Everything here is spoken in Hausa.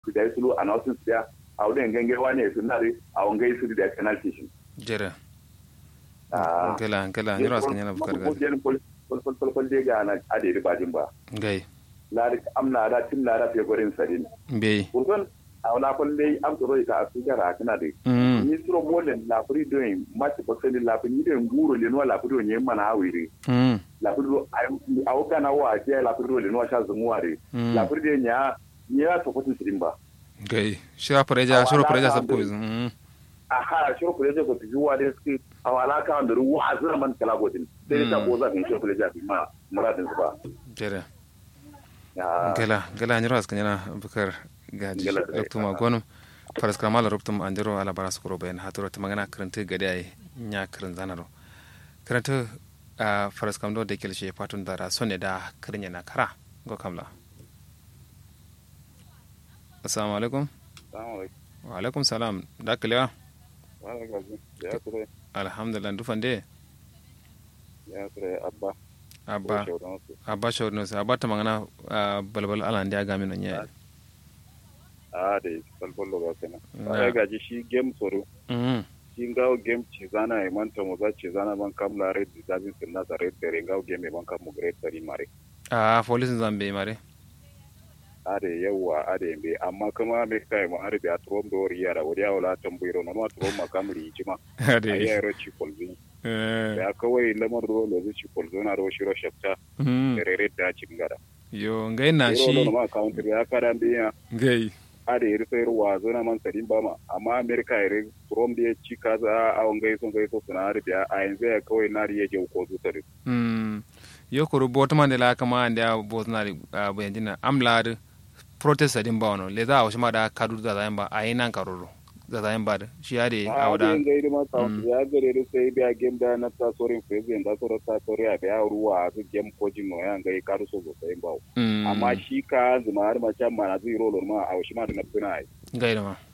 su da su a nasu su da a wurin gange wani su na a wangai su da penalty shi jere Ah. gela gela ni ras kanya na bukar ko ga den pol pol pol pol pol de ga na ade ri bajin ba gai la am na da tin na da fe gorin sadin be kurgon a wala pol dai am to ita a su gara kana de mm ni suro molen la furi doing match ko seli la furi de nguro le no la furi nye mana awiri mm la furi a o kana wa je la furi le no sha zumuare Mm. la furi de nya nya to ko tin ba gai shira pareja shiro pareja sab ko mm aha shiro kule je ko ti juwa de ski awala ka da ruwa azra man kala godin sai ta ko za ka shiro kule je ma muradin su ba jere ya gela gela ni ras kanya na bukar gaji Gela, eh, loktu ma gonum faras kamal ruptum andiro ala baras kuro ben haturo tamangana karante gade ay nya karan zanaro karante a faras kam do de kelshe patun dara sonne da karnya na kara go kamla assalamu alaikum wa alaikum salam da kalewa ya ture alhamdulillah dufande ya ture abba abba abba shawrno sa abba tamangana ah, balbal ala ndi aga min nya a da balbalo ga kana Na. ya gaji shi game tsoro mm shi ngawo game ci zana e manta mo za ci zana ban kam la red zabin sin na red tere ngawo game ban kam mo great tari mare a police zambe mare ade yawa ade be amma kuma me kai mo arbe a trom do riya da wadiya wala tambayro no ma trom ma kam ri jima ade ayi ro ci kolbi eh ya kawai lamar do lo ci kolzo na ro shiro shafta mm tere da cin gara yo ngai na Iro no shi ma counter ya kada biya ngai ade iri sai ruwa zona man sadin ba ma amma america iri trom da ya ci kaza a wangai son gai so suna arbe a yanzu ya kawai na riya je ko su tare mm yo ko bot man de la kama ande a bot na ri bayandina am lad protest adin ba wono le za a ma da kadu da zayan ba a yi nan karoro da zayan ba da shi ya de a a wada wadda ga ma counter ya gare ri sai biya game da na ta sorin president da soro ta sori a biya ruwa a su game ko jin no ya ga karu so so sai ba mm amma shi ka zuma har ma can ma na zai rolo ma a shi ma da na tuna ai ngai da ma